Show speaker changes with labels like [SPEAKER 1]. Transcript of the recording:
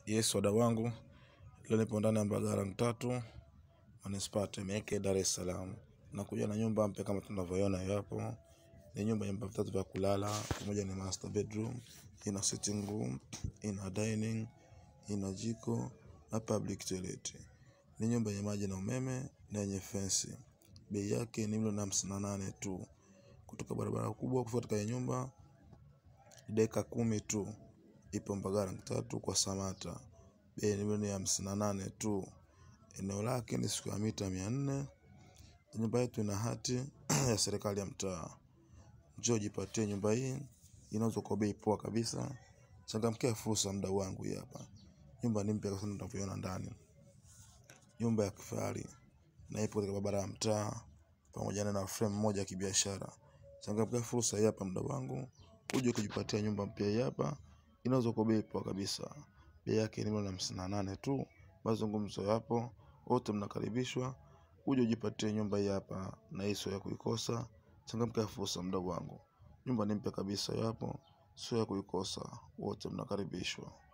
[SPEAKER 1] Yes, wadau wangu, leo nipo ndani ya Mbagala tatu manispaa Temeke, Dar es Salaam. Nakuja na nyumba mpya kama tunavyoiona hiyo hapo. Ni nyumba yenye vyumba vitatu vya kulala, pamoja ni master bedroom, ina sitting room, ina dining, ina jiko na public toilet. Ni nyumba yenye maji na umeme na yenye fensi. Bei yake ni milioni hamsini na nane tu. Kutoka barabara kubwa kufuata katika nyumba dakika kumi tu ipo Mbagala tatu kwa Samata. Bei ni milioni hamsini na nane tu. Eneo lake ni square mita mia nne. Nyumba yetu ina hati ya serikali ya mtaa. Njoo jipatie nyumba hii, inauzwa kwa bei poa kabisa. Changamkia fursa, mdau wangu. Hii hapa nyumba ni mpya kabisa, tunavyoiona ndani, nyumba ya kifahari na ipo katika barabara ya mtaa pamoja na frame moja ya kibiashara. Changamkia fursa hii hapa, mdau wangu, uje kujipatia nyumba mpya. Hii hapa inauzwa kwa bei poa kabisa. Bei yake ni milioni hamsini na nane tu. Mazungumzo yapo, wote mnakaribishwa uje ujipatie nyumba hii hapa, na hii sio ya kuikosa. Changamkia fursa, mdau wangu, nyumba ni mpya kabisa, yapo sio ya kuikosa. Wote mnakaribishwa.